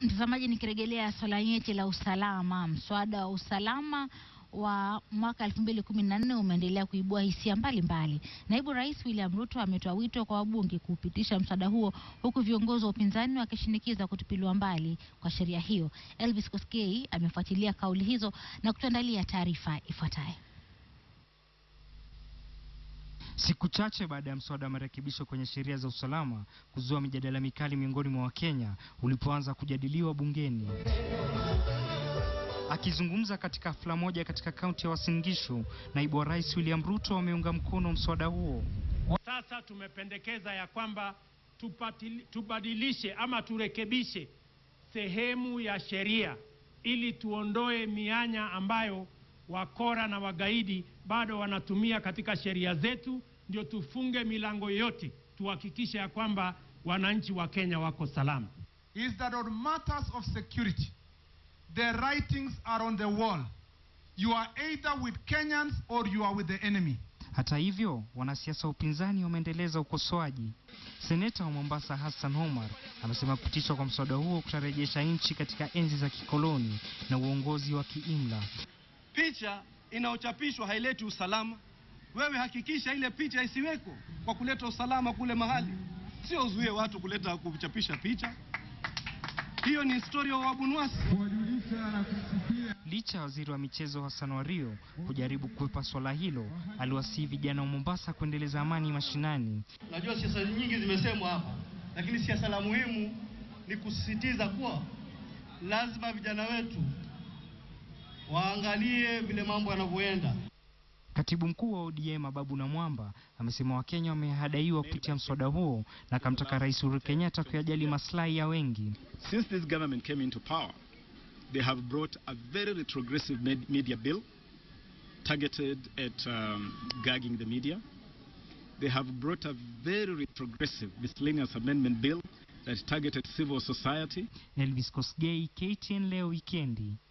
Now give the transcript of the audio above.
Mtazamaji, nikirejelea swala nyeti la usalama, mswada wa usalama wa mwaka 2014 umeendelea kuibua hisia mbalimbali. Naibu Rais William Ruto ametoa wito kwa wabunge kuupitisha mswada huo huku viongozi wa upinzani wakishinikiza kutupiliwa mbali kwa sheria hiyo. Elvis Koskei amefuatilia kauli hizo na kutuandalia taarifa ifuatayo. Siku chache baada ya mswada wa marekebisho kwenye sheria za usalama kuzua mijadala mikali miongoni mwa Wakenya ulipoanza kujadiliwa bungeni. Akizungumza katika hafla moja katika kaunti ya Uasin Gishu, naibu wa rais William Ruto ameunga mkono mswada huo. Sasa tumependekeza ya kwamba tupatili, tubadilishe ama turekebishe sehemu ya sheria ili tuondoe mianya ambayo wakora na wagaidi bado wanatumia katika sheria zetu, ndio tufunge milango yote, tuhakikishe ya kwamba wananchi wa Kenya wako salama. is that on matters of security, the writings are on the wall. You are either with Kenyans or you are with the enemy. Hata hivyo, wanasiasa wa upinzani wameendeleza ukosoaji. Seneta wa Mombasa Hassan Omar amesema kupitishwa kwa mswada huo kutarejesha nchi katika enzi za kikoloni na uongozi wa kiimla. Picha inayochapishwa haileti usalama. Wewe hakikisha ile picha isiweko kwa kuleta usalama kule mahali, sio uzuie watu kuleta kuchapisha picha. Hiyo ni historia wa Abunwasi. Licha ya waziri wa michezo Hassan Wario kujaribu kukwepa swala hilo, aliwasihi vijana wa Mombasa kuendeleza amani mashinani. Najua siasa nyingi zimesemwa hapa, lakini siasa la muhimu ni kusisitiza kuwa lazima vijana wetu waangalie vile mambo yanavyoenda. Katibu mkuu wa ODM Ababu Namwamba amesema Wakenya wamehadaiwa kupitia mswada huo na akamtaka Rais Uhuru Kenyatta kuyajali maslahi ya wengi. Since this government came into power, they have brought a very retrogressive med- media bill targeted at um, gagging the media. They have brought a very retrogressive miscellaneous amendment bill that targeted civil society. Elvis Kosgei, KTN leo wikendi.